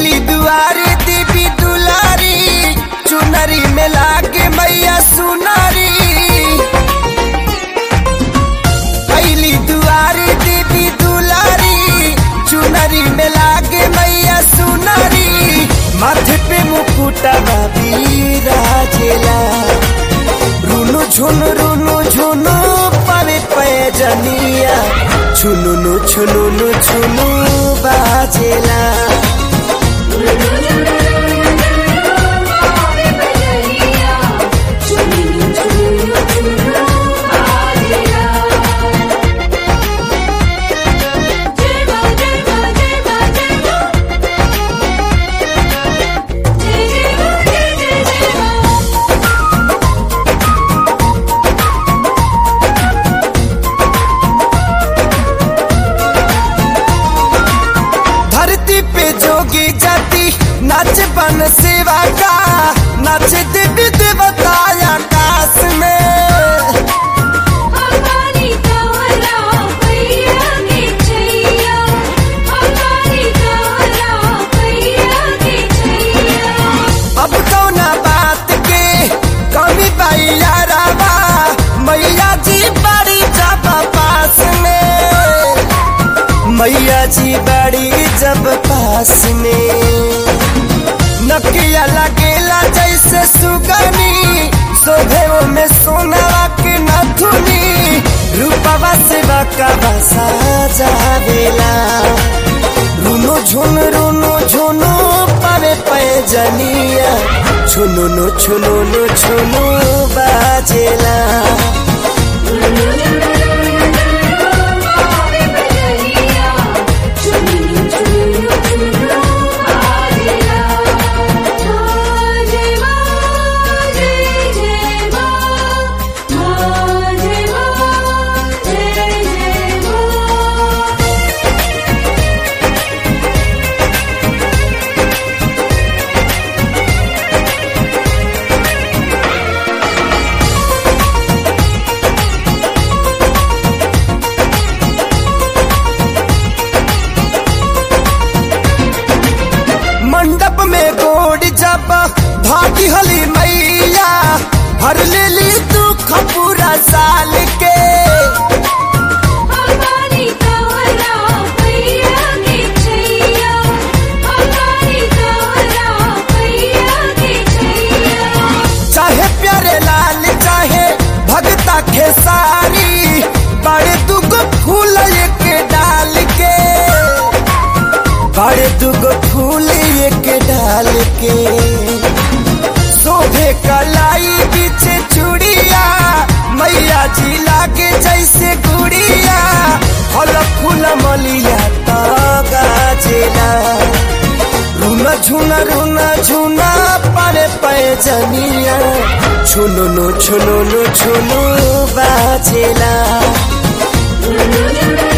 अली दुआरे देवी दुलारी चुनरी में लागे मैया सुनारी अली दुआरे देवी दुलारी चुनरी में लागे मैया सुनारी माथे पे मुकुटा बाबी राजेला रुनु झुनु रुनु झुनु पावे पैजनिया छुनुनु छुनुनु छुनु बाजेला धरती पे जोगी जाति नाच बन सेवा का नाच देवी देवता आकाश में अब कौना बात के कमी बाई याराबा मैया जी बड़ी जब पास में मैया जी बड़ी जब पास में नकिया लगेला जैसे सुगनी शोभे में सोनावा के नथुनी रूपवा से बकवा साजावेला रुनो झुन रुनो झुनो पावे पैजनिया छुनुनु छुनुनु छुनु बाजेला मंडप में गोड़ जब भागी हली मैया हर ले ली दुख पूरा साल के चाहे प्यारे लाल चाहे भगता खेसारी बड़े दुगो फूल एक डाल के बड़े दुगो फूल एक डाल के शोभे कलाई पीछे चूड़िया मैया जी लागे जैसे गुड़िया फल फूल मलिया तो गाजेला रुना झुना रुना झुना पारे पैजनिया छुनुनु छुनुनु छुनु बाजेला Thank you.